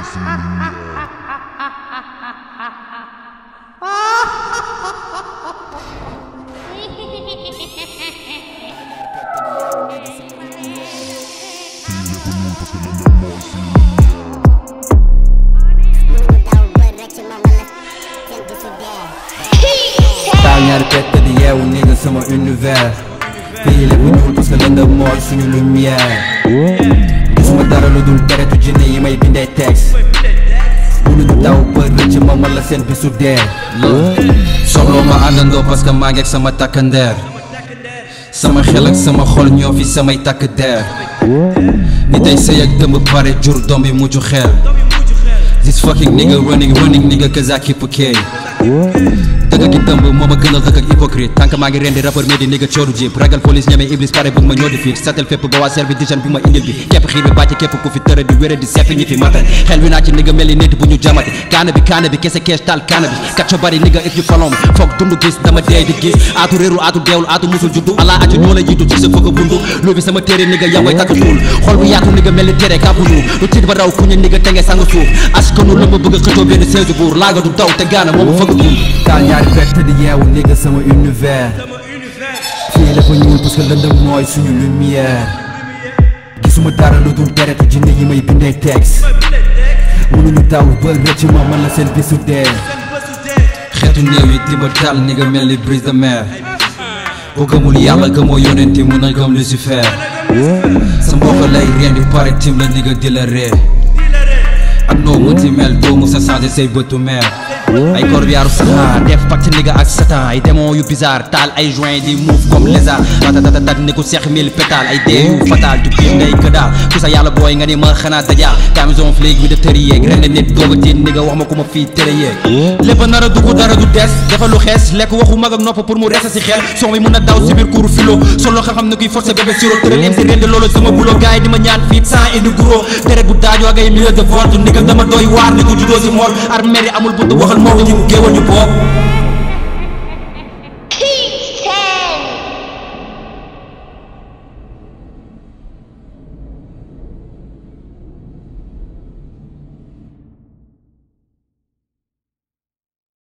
taal ñaari pett di yeewu ni nga sama univers fii lépp ñuul parce que lëndëm mooy suñu lumière gisuma dara lu dul deretu jinne yi may bindee texte mënuñu daw ba rëcc ma man la seen bisu dee soxloo ma àndandoo parce que maa ngi ak sama takkandeer sama xel ak sama xol ñoo fi samay takk deer ni tey sëy ak dëmb pare jur doom yi mujj xel This fucking nigga running running nigga cause I keep a K dëgg gi tëmb moo ma gënal dëgg ak hypocrite tànk maa ngi rendi rappeur mais di nigga cooru jib ragal police ñeme iblis pare bëgg ma ñoo di fiit satel fépp ba waa service d'hygiène bi ma indil bi képp xiir bi bàcc képp ku fi tëra di wére di seppi ñi fi mata xel wi naa ci nigga mel ni nit bu ñu jamati kaana bi kaana bi kese kees taal kaana bi kacco bari nigga if you follow me foog dund gis dama dee di gis aatu réeru aatu deewul aatu musul juddu ala accu ñoo la jiitu ci sa fëgg bundu lu bi sama téere nigga yaa koy takk ñuul xol bu yaatu nigga mel ni téere kàppu ñu lu tiit ba raw ku ñu nigga tenge sang suuf askanu la ma bëgg a xëccoo benn seesu buur laaga du daw te gaana moo ma fëgg buur taal ñaari pett di yeewu nigga sama univers fii lépp ñuul parce que lëndëm mooy suñu lumière gisuma dara lu dul deretu jinne yi may bindee texte mënuñu daw ba rëcc ma man la seen bisu dee xeetu néew yi tiba taal ni nga mel ni brise de mer boo gëmul yàlla gëmoo yonenti mun na gëm Lucifer sa mbokk lay reen di pare tim la ni nga di la ree ak noo mënti mel doo mu sa changé say bëtu mer ay corbillaaru saxaar def pacte nigga ak satan ay démon yu bizarre taal ay joint di move comme lézard ratatatat ni ku seex mille pétale ay dee yu fatal du biir ngay këdaal ku sa yàlla booy nga ni ma xanaa dajaal camison flic bi de tëri yeeg ren nit doog a tiit nigga wax ma ku ma fii tëre yeeg lépp nar a dugg dara du des dafa lu xees lekk waxu mag ak nopp pour mu resta si xel son bi mun a daw si biir kuuru filo solo xam-xam ne kuy forcé bébé siro tëral im si rende loolu sama bulo gars yi di ma ñaan fiit sans indi guro deret bu daajoo ak ay milliers de volts nigga dama doy waar ni ku juddoo si mool armée yi amul buntu waxal moo ko ñu géewal ñu bopp